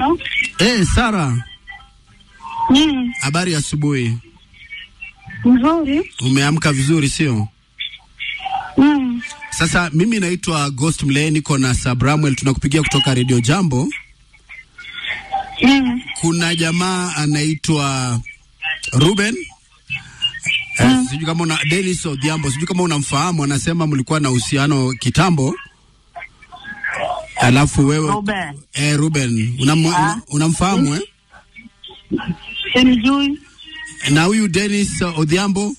No? Eh, Sara, Mm, habari ya asubuhi. mzuri. Umeamka vizuri sio? Mm, Sasa mimi naitwa Ghost Mle, niko na Sabramwel, tunakupigia kutoka Radio Jambo. mm, Kuna jamaa anaitwa Ruben eh, sijui kama una Dennis Odhiambo, sijui kama unamfahamu. Anasema mlikuwa na uhusiano kitambo, alafu wewe Ruben. eh, Ruben unam, Ah. unamfahamu eh? Simjui, na huyu Dennis Odhiambo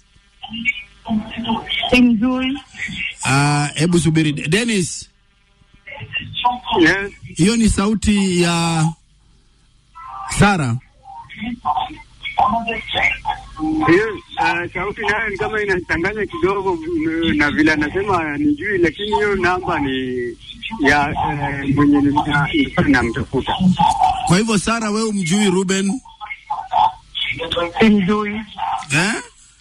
simjui. ah, hebu subiri Dennis, Yes. hiyo ni sauti ya Sara. Hiyo uh, sauti nayo ni kama inachanganya kidogo mm, na vile anasema nijui, lakini hiyo namba ni ya uh, mwenye nilikuwa namtafuta. Kwa hivyo Sara, wewe umjui Ruben Simjui. eh?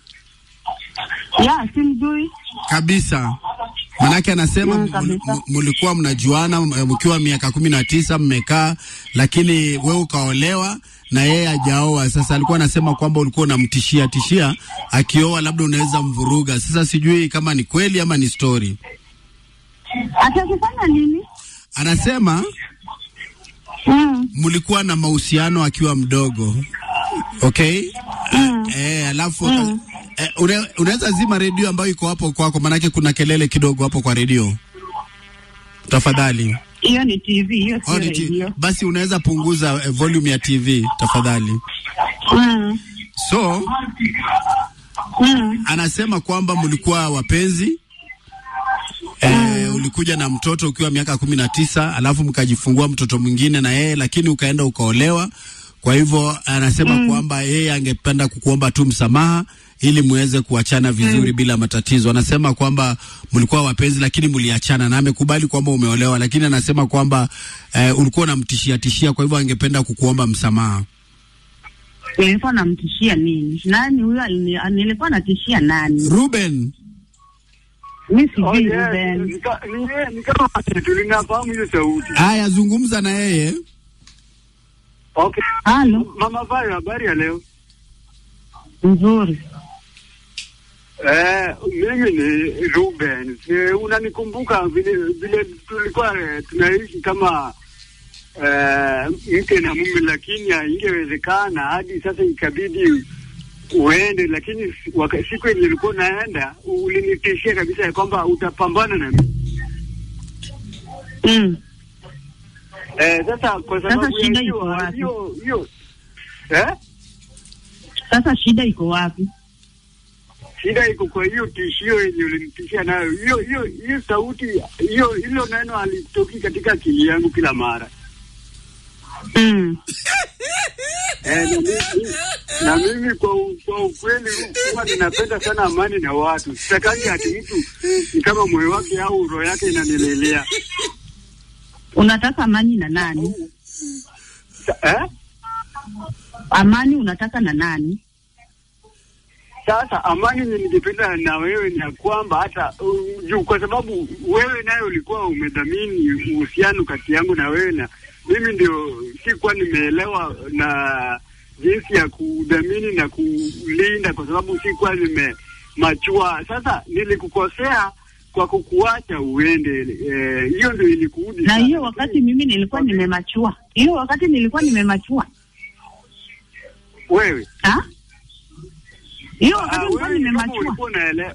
Ya, simjui. Kabisa, manake anasema Mm, m- kabisa. m- mlikuwa mnajuana m- mkiwa miaka kumi na tisa mmekaa, lakini wewe ukaolewa na yeye hajaoa. Sasa alikuwa anasema kwamba ulikuwa unamtishia tishia, akioa labda unaweza mvuruga. Sasa sijui kama ni kweli ama ni story. Atakifanya nini? Anasema Mm, mlikuwa na mahusiano akiwa mdogo, okay? mm. Eh, alafu eh, une, unaweza zima redio ambayo iko hapo kwako, manake kuna kelele kidogo hapo kwa redio, tafadhali. Hiyo ni TV, hiyo Oh, sio ni ti- radio. basi unaweza punguza eh, volume ya TV tafadhali. Mm, So mm, anasema kwamba mlikuwa wapenzi eh, ulikuja na mtoto ukiwa miaka kumi na tisa alafu mkajifungua mtoto mwingine na yeye, lakini ukaenda ukaolewa. Kwa hivyo anasema kwamba yeye angependa kukuomba tu msamaha ili muweze kuachana vizuri bila matatizo. Anasema kwamba mlikuwa wapenzi lakini mliachana, na amekubali kwamba umeolewa, lakini anasema kwamba eh, ulikuwa unamtishia tishia, kwa hivyo angependa kukuomba msamaha. nilikuwa namtishia nini? Nani huyo? alini- Nilikuwa natishia nani? Ruben, Mi Oh, sijui yes. Ruben. Ni ka- ni yeye- ni kama tulinafahamu hiyo sauti. haya, zungumza na yeye. Okay. Halo, Mama Vayo, habari ya leo? nzuri. Eh, mimi ni Ruben. Eh, unanikumbuka vile vile tulikuwa eh, tunaishi kama eh, mke na mume, lakini haingewezekana hadi sasa ikabidi uende, lakini si- waka- siku yenye ulikuwa unaenda ulinitishia kabisa ya kwamba utapambana na mimi. Mm. Eh, sasa kwa sababu ya shida hiyo iko wapi? hiyo hiyo eh, Sasa shida iko wapi? shida iko kwa hiyo tishio yenye ulinitishia nayo. Hiyo hiyo hiyo sauti hiyo hilo neno alitoki katika akili yangu kila mara. Mm. Eh, na, mimi, na mimi kwa, u- kwa ukweli huwa ninapenda sana amani na watu. Sitakangi ati mtu ni kama moyo wake au roho yake inanilelea. Unataka amani na nani? Sa- Eh? Amani unataka na nani? Sasa amani yenye ningependa na wewe ni ya kwamba hata uh, juu, kwa sababu wewe naye ulikuwa umedhamini uhusiano kati yangu na wewe, na mimi ndio sikuwa nimeelewa na jinsi ya kudhamini na kulinda, kwa sababu sikuwa nimemachua. Sasa nilikukosea kwa kukuacha uende, eh, hiyo ndio ilikuudi Na sana. hiyo wakati mimi nilikuwa nimemachua, hiyo wakati nilikuwa nimemachua wewe ha? Hiyo Ah, wakati nilikuwa wewe ni kama nimemachua. ulikuwa unaelewa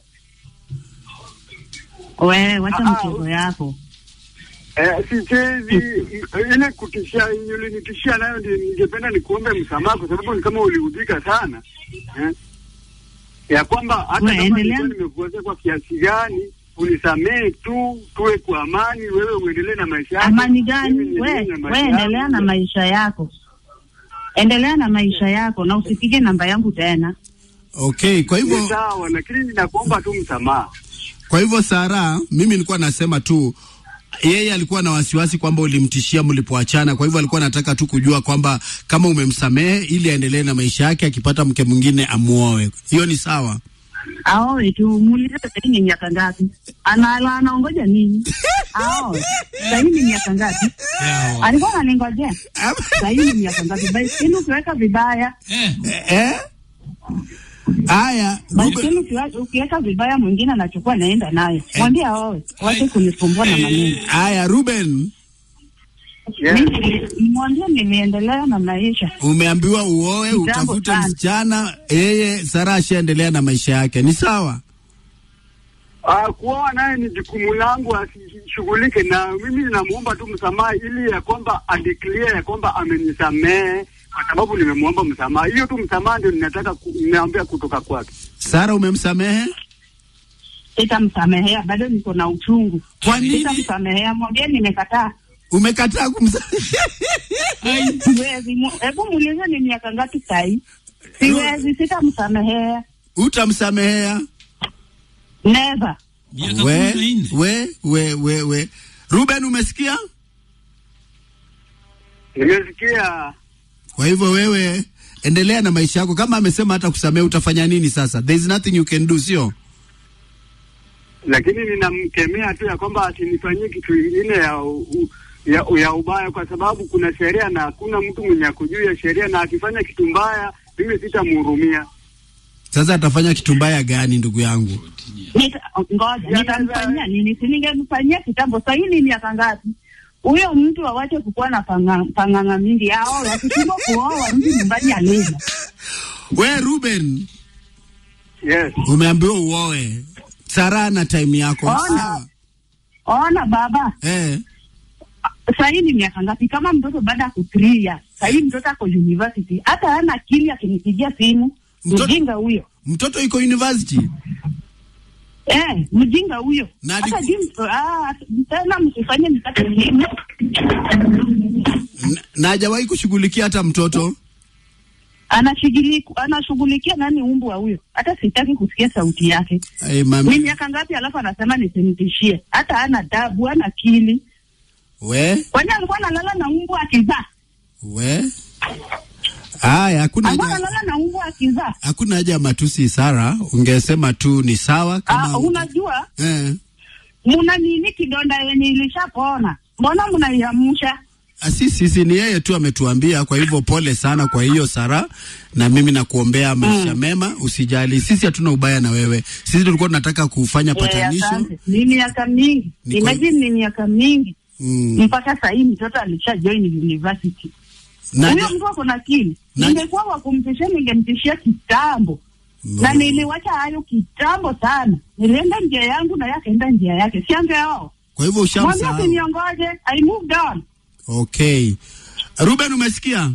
Wewe wacha Ah, mchezo ah, yako. Eh, sichezi ile kutishia yenye ulinitishia nayo, ndio ningependa nikuombe msamaha, kwa sababu ni kama uliudhika sana eh, ya kwamba hata Wewe kama endelea. nilikuwa nimekukosea kwa kiasi gani, unisamehe tu, tuwe kwa amani, wewe uendelee na maisha yako. Amani mimi gani? niendelee We, na we maisha endelea yangu. na maisha yako, endelea na maisha yako na usipige namba yangu tena. Okay, kwa Ni hivyo sawa, lakini ninakuomba tu msamaha. Kwa hivyo Sara, mimi nilikuwa nasema tu yeye alikuwa na wasiwasi kwamba ulimtishia mlipoachana, kwa hivyo alikuwa anataka tu kujua kwamba kama umemsamehe ili aendelee na maisha yake, akipata mke mwingine amuoe. Hiyo ni sawa. aoe tu, muulize sahii ni miaka ngapi, ana anaongoja nini? Aoe sahii ni miaka ngapi? Yawa. Alikuwa ananingojea sahii ni miaka ngapi? Baiskeli ukiweka vibaya, Eh, eh? Haya, Ruben, baiskeli ukiwa- ukiweka vibaya, mwingine anachukua naenda nayo, mwambie aoe, wache kunisumbua na maneno. haya Ruben, Yes. Mimi mwambie nimeendelea na maisha. umeambiwa uoe Kitambo utafute sana. msichana, yeye Sara ashaendelea na maisha yake, ni sawa? Ah, kuoa naye ni jukumu langu, asishughulike na mimi. Namuomba tu msamaha ili ya kwamba adeclare ya kwamba amenisamehe kwa sababu nimemwomba msamaha. Hiyo tu msamaha ndio ninataka ku, ninaambia kutoka kwake. Sara, umemsamehe? Sitamsamehea, bado niko na uchungu. Kwa nini Sitamsamehea, mwambie nimekataa. umekataa kumsamehe? ai, Siwezi. mu- Hebu muulize ni miaka ngapi sahi? Siwezi, sitamsamehea. Utamsamehea? Never. miaka we, kumi na nne. we, we, we, we. Ruben, umesikia? Nimesikia Kwa hivyo wewe endelea na maisha yako. Kama amesema hata kusamehe, utafanya nini sasa? There is nothing you can do, sio? lakini ninamkemea tu ya kwamba asinifanyie kitu ingine ya, u, ya, ya ubaya, kwa sababu kuna sheria na hakuna mtu mwenye ako juu ya sheria, na akifanya kitu mbaya mimi sitamhurumia. Sasa atafanya kitu mbaya gani, ndugu yangu? Nita, ngoja nitamfanyia nini? Si ningemfanyia kitambo. Sahii ni miaka ngapi? Huyo mtu awache kukuwa na panga- pang'ang'a mingi ao akishindwa kuoa mtu nyumbani aleza. We Ruben, Yes. umeambiwa uoe. Sara na time yako. Ona. Sawa. Ona baba, Eh, sahii ni miaka ngapi? Kama mtoto baada ya kutria, sahii mtoto ako university, hata hana akili akinipigia simu. Mtoto- Mjinga huyo mtoto iko university. eh, mjinga huyo. Na Hata aliku- jim, ah, tena msifanye nipate simu. N- na hajawahi kushughulikia hata mtoto. Anashughulikia anashughulikia nani umbwa huyo? Hata sitaki kusikia sauti yake. Ay, Ni mami. miaka ngapi? Alafu anasema nisimtishie. Hata hana dabu, hana akili. We, Kwani alikuwa analala na umbwa akizaa? we. Haya, hakuna Alikuwa haja analala na umbwa akizaa? hakuna haja ya matusi Sara, ungesema tu ni sawa Ah, kama unajua eh. muna nini kidonda yenye ilishapona, mbona mnaiamsha? Ah, Si sisi ni yeye tu ametuambia. Kwa hivyo pole sana kwa hiyo Sara, na mimi nakuombea maisha mema, usijali. Sisi hatuna ubaya na wewe, sisi tulikuwa tunataka kufanya Eh, patanisho. asante. Ni miaka mingi, Ni kwa- imagine ni miaka mingi Mm. mpaka saa hii mtoto alisha join university. Na, Huyo mtu ako na akili. na- Ningekuwa wa kumtishia, ningemtishia kitambo No. na niliwacha hayo kitambo sana. Nilienda njia yangu na yeye akaenda njia yake, siangeao kwa hivyo mwambie ushamsahau. asiniongoje. I moved on. Okay, Ruben, umesikia?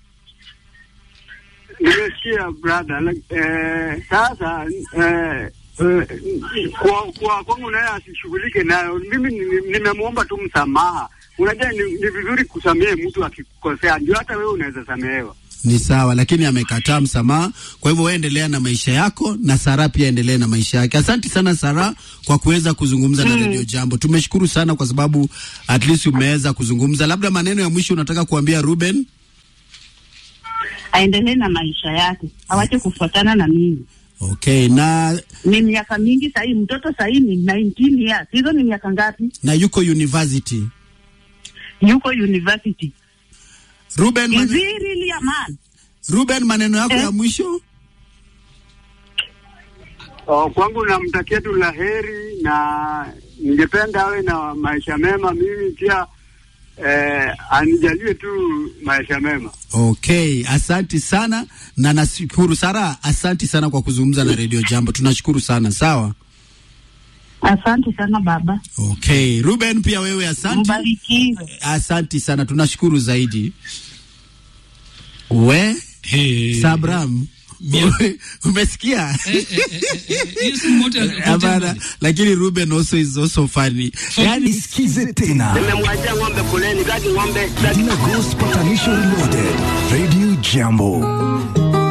Nimesikia brother. like, Eh, sasa eh, eh, kwa kwa kwangu naye asishughulike nayo. Mimi ni- ni- nimemwomba tu msamaha. Unajua ni, ni vizuri kusamehe mtu akikukosea, ndio hata wewe unaweza samehewa. Ni sawa, lakini amekataa msamaha. Kwa hivyo wewe endelea na maisha yako, na Sara pia endelee na maisha yake. Asante sana Sara kwa kuweza kuzungumza na Radio Jambo. Tumeshukuru sana kwa sababu at least umeweza kuzungumza. Labda maneno ya mwisho unataka kuambia Ruben? Aendelee na maisha yake, awache kufuatana na mimi. Okay, na Ni miaka mingi sahii, mtoto sahii ni 19 years. Hizo ni miaka ngapi? na yuko university. Yuko university. Ruben, Is mane, he really a man? Ruben maneno yako Eh? ya mwisho? Oh, kwangu namtakia tu la heri na ningependa awe na maisha mema. Mimi pia eh, anijalie tu maisha mema. Okay, asanti sana na nashukuru Sara, asanti sana kwa kuzungumza na Radio Jambo. Tunashukuru sana. Sawa. Asante sana baba, Okay, Ruben pia wewe asanti. mbarikiwe. Asanti sana, tunashukuru zaidi. We Hey. Sabram, Mia- umesikia? Eh, eh, eh, eh, eh, hiyo si moto ya- Hapana, lakini Ruben also is also funny. Yani Isikize tena Nimemwachia ng'ombe kuleni, kati ng'ombe na Ghost Patanisho Reloaded, Radio Jambo.